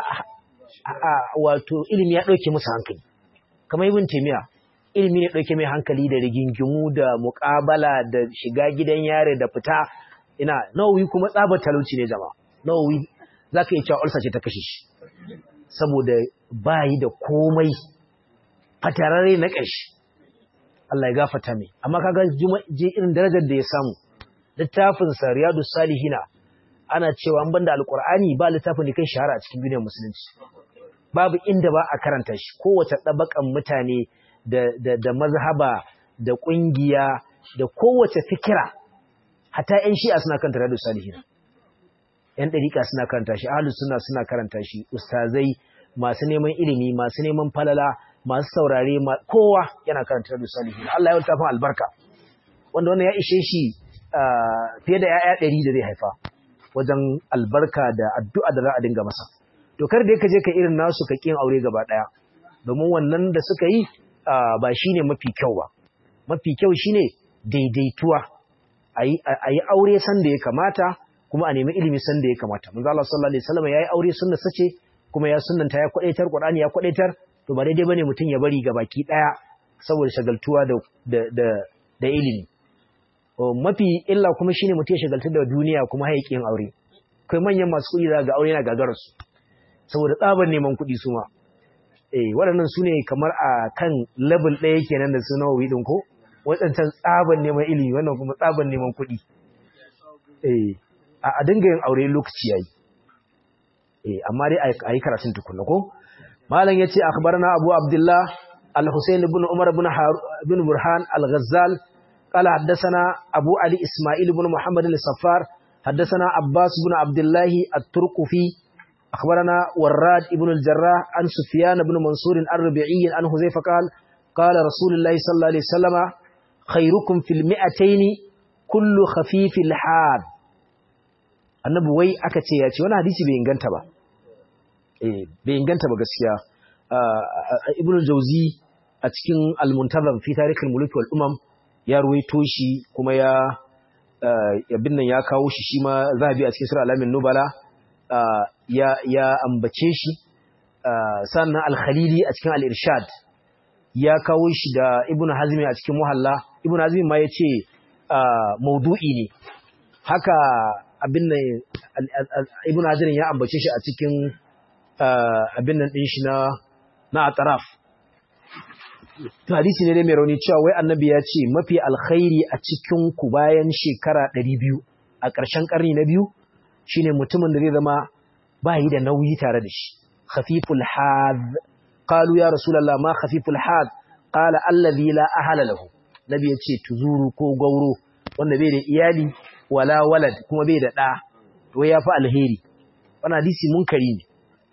wato ilimi ya dauke musu hankali kamar ibn taymiya ilimi ne dauke mai hankali da rigingimu da muqabala da shiga gidan yare da fita ina nawawi kuma tsabar talauci ne jama'a nawawi zaka iya cewa ulsa ce ta kashe shi saboda bayi da komai fatarare na ƙarshe Allah ya gafata mai amma kaga je irin darajar da ya samu littafin sa riyadus salihina ana cewa an banda alqur'ani ba littafin da kai shahara a cikin duniyar musulunci babu inda ba a karanta shi kowace dabakan mutane da da da mazhaba da kungiya da kowace fikira hatta ƴan shi'a suna karanta riyadus salihina ƴan dariƙa suna karanta shi ahlus sunna suna karanta shi ustazai masu neman ilimi masu neman falala masu saurare kowa yana karanta da salihin Allah ya wata albarka wanda wannan ya ishe shi fiye da ‘ya'ya ɗari da zai haifa wajen albarka da addu'a da za a dinga masa. Dokar da ka je ka irin nasu ka ƙin aure gaba ɗaya, domin wannan da suka yi ba shi ne mafi kyau ba. Mafi kyau shi ne daidaituwa, a yi aure san da ya kamata, kuma a nemi ilimi san da ya kamata. Manzo Allah sallallahu alaihi wasallam ya yi aure sunna sace kuma ya sunnanta ya kwadaitar Qur'ani ya kwadaitar to ba daidai bane mutum ya bari gabaki daya saboda shagaltuwa da da da ilimi mafi illa kuma shine mutum ya shagaltu da duniya kuma haƙin aure kai manyan masu kuɗi ga aure yana gagarar su saboda tsabar neman kuɗi su ma eh waɗannan su ne kamar a kan level ɗaya kenan da su nawawi ɗin ko waɗancan tsaban neman ilimi wannan kuma tsaban neman kuɗi eh a dinga yin aure lokaci yayi eh amma dai a yi karatun tukunna ko malam yace akhbarana abu abdullah al-husayn ibn umar ibn ibn burhan al-ghazzal qala haddathana abu ali isma'il ibn muhammad al-saffar haddathana abbas ibn abdullah at-turqufi akhbarana warrad ibn al-jarrah an sufyan ibn mansur ar-rabi'i an huzaifa qala qala rasulullah sallallahu alaihi wasallama khairukum fil mi'atayn kullu khafifil had annabi wai aka ce ya ce wani hadisi bai inganta ba eh bai inganta ba gaskiya ibnu jauzi a cikin al-muntazam fi tarikh al-muluk wal umam ya ruwaito shi kuma ya abin nan ya kawo shi shi ma zahabi a cikin sura alamin nubala ya ya ambace shi sannan al-khalili a cikin al-irshad ya kawo shi da ibnu hazmi a cikin muhalla ibnu hazmi ma yace maudu'i ne haka abin nan ibn hajar ya ambace shi a cikin abin nan din shi na na ataraf hadisi ne dai mai rauni cewa wai annabi ya ce mafi alkhairi a cikin ku bayan shekara 200 a ƙarshen ƙarni na biyu shine mutumin da zai zama ba yi da nauyi tare da shi khafiful had qalu ya rasulullah ma khafiful had qala allazi la ahala lahu nabi ya ce tuzuru ko gauro wanda bai da iyali wala walad kuma bai da ɗa to ya fi alheri wannan hadisi munkari ne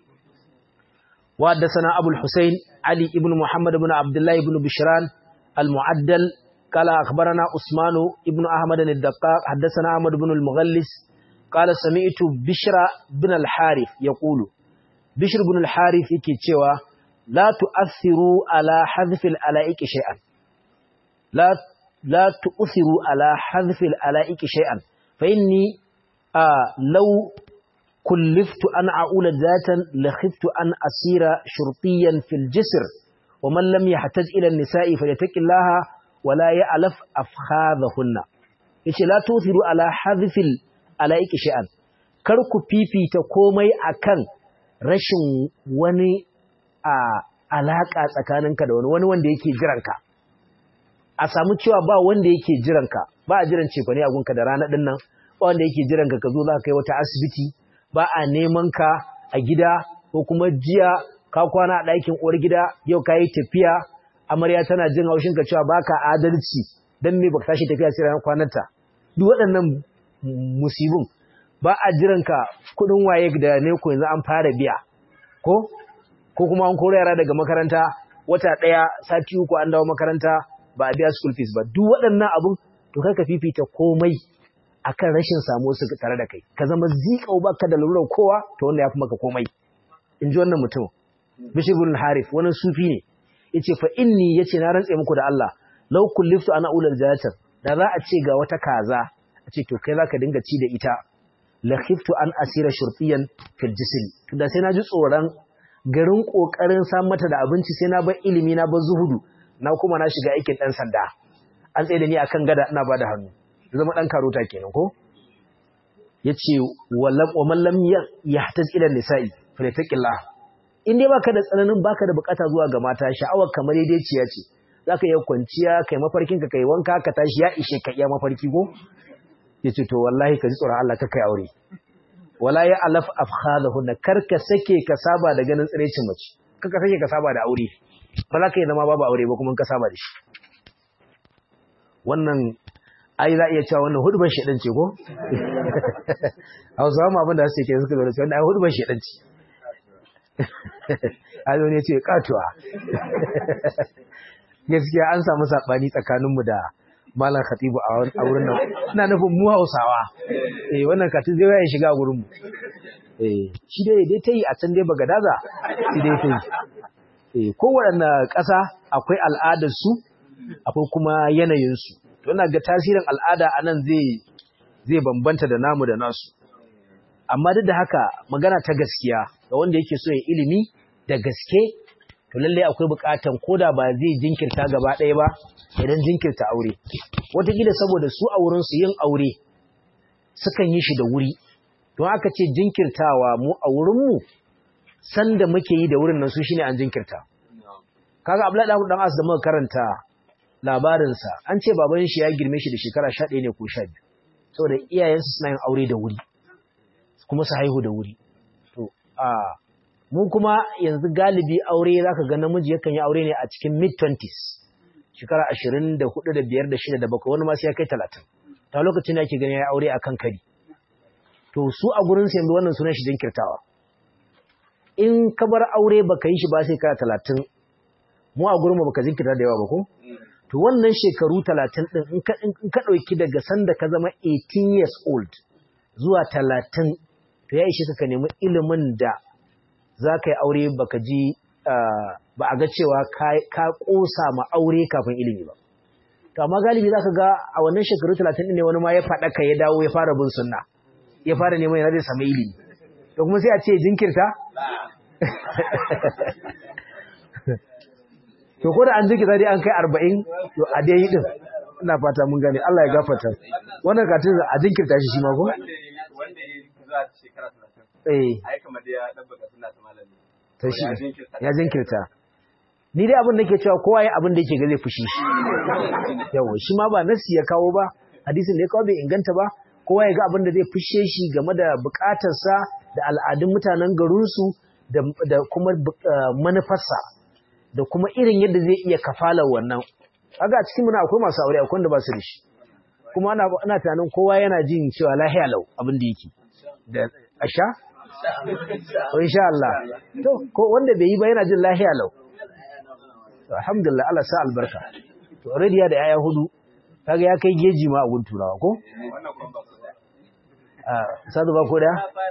wa haddathana abul husayn ali ibn muhammad ibn abdullah ibn bishran al-mu'addal قال أخبرنا عثمان ابن أحمد الدقاق حدثنا أحمد بن المغلس قال سمعت بشر بن الحارث يقول بشر بن الحارث يكي تشوى لا تؤثروا على حذف الألائك شيئا لا لا تؤثروا على حذف الألائك شيئا فإني آه لو كلفت أن أعول ذاتا لخفت أن أسير شرطيا في الجسر ومن لم يحتج إلى النساء فليتك الله ولا يألف أفخاذهن yace la tuthiru ala hadhfil alaiki shay'an kar ku fifita komai akan rashin wani a alaka tsakaninka da wani wani wanda yake jiranka a samu cewa ba wanda yake jiranka ba a jiran cefane a gunka da rana dinnan ba wanda yake jiranka ka zo za ka kai wata asibiti ba a neman ka a gida ko kuma jiya ka kwana a ɗakin uwar gida yau ka yi tafiya amarya tana jin haushin ka cewa baka adalci dan me baka tashi tafiya sai ranar kwananta duk waɗannan musibin ba a jiranka kuɗin waye da ne ko yanzu an fara biya ko ko kuma an koro yara daga makaranta wata ɗaya sati uku an dawo makaranta ba a biya school fees ba duk waɗannan abun to kai ka fifita komai akan rashin samu su tare da kai ka zama zikau baka da lalurar kowa to wanda ya fi maka komai in ji wannan mutum bishir bin harif wani sufi ne yace fa inni yace na rantse muku da Allah law kulliftu ana ulal jayatar da za a ce ga wata kaza a ce to kai zaka dinga ci da ita la khiftu an asira shurtiyan fil jism to da sai na ji tsoron garin kokarin san mata da abinci sai na bar ilimi na bar zuhudu na kuma na shiga aikin dan sanda an tsaye da ni akan gada ina bada hannu zama dan karota kenan ko yace wallam wa man lam yahtaj ila nisa'i falyataqillah in dai baka da tsananin baka da bukata zuwa ga mata sha'awar kamar daidaiciya ce zaka iya kwanciya kai mafarkin ka kai wanka ka tashi ya ishe ka iya mafarki ko yace to wallahi ka ji tsoron Allah ka kai aure wala ya alaf afkhadahun kar ka sake ka saba da ganin tsirecin mace kar ka sake ka saba da aure ba za ka yi zama babu aure ba kuma ka saba da shi wannan ai za iya cewa wannan hudubar shedan ce ko Hausawa ma abin da suke suka zo da wannan ai hudubar shedan ce Azo ne ce katuwa. Gaskiya an samu saɓani tsakaninmu da Malam Khatibu a wurin nan. Ina nufin mu Hausawa. Eh wannan katin zai ya shiga gurin mu. Eh shi dai dai tayi a can dai Bagadaza. Shi dai tayi. Eh kowanne ƙasa akwai al'adar su akwai kuma yanayin su. To ina ga tasirin al'ada anan zai zai bambanta da namu da nasu. amma duk da haka magana ta gaskiya ga wanda yake so ya ilimi da gaske to lalle akwai bukatan koda ba zai jinkirta gaba ɗaya ba idan jinkirta aure wataƙila saboda su a wurin su yin aure sukan yi shi da wuri don aka ce jinkirtawa mu a wurin mu sanda muke yi da wurin nan su shine an jinkirta kaga Abdullahi dan As da muka karanta labarinsa an ce baban shi ya girme shi da shekara 11 ne ko 12 saboda iyayensu suna yin aure da wuri kuma su haihu da wuri to a mu kuma yanzu galibi aure zaka ga namiji yakan yi aure ne a cikin mid 20s shekara 24 da 5 da 6 da 7 wani ma sai ya kai 30 ta lokacin da ake gani ya aure akan kari to su a gurin su yanzu wannan sunan shi jinkirtawa in ka bar aure baka yi shi ba sai kana 30 mu a gurin mu baka jinkirta da yawa ba ko to wannan shekaru 30 din in ka in ka dauki daga sanda ka zama 18 years old zuwa 30 to ya ishe ka nemi ilimin da za ka yi aure baka ji ba a ga cewa ka kosa ma aure kafin ilimi ba to amma galibi za ka ga a wannan shekaru 30 ne wani ma ya faɗa ka ya dawo ya fara bin sunna ya fara neman yana zai samu ilimi to kuma sai a ce jinkirta to ko da an jinkirta dai an kai 40 to a dai yi din ina fata mun gane Allah ya gafarta wannan katin a jinkirta shi shi ma ko wanda ya za shekara 30 eh ai kamar da ya dabbaka suna ta malami to shi ya jinkirta ni dai abin da ke cewa kowa ya abin da yake ga zai fushi shi yawa shi ma ba nasi ya kawo ba hadisin da ya kawo bai inganta ba kowa ya ga abin da zai fushe shi game da bukatarsa da al'adun mutanen garinsu da kuma manufarsa da kuma irin yadda zai iya kafalar wannan kaga a cikin muna akwai masu aure akwai wanda ba su da shi kuma ana ana tunanin kowa yana jin cewa lahiya lau abin da yake da asha to insha Allah to ko wanda bai yi ba yana jin lahiya lau to alhamdulillah Allah sa albarka to already ya da yaya hudu kaga ya kai geji ma a gun turawa ko wannan kuma ba su da a sadu ba ko da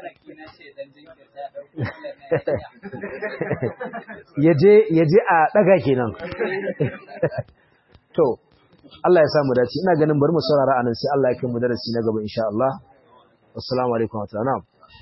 yaje yaje a daga kenan to Allah ya sa mu dace ina ganin bari mu saurara anan sai Allah ya kai mu darasi na gaba insha Allah assalamu alaikum wa rahmatullahi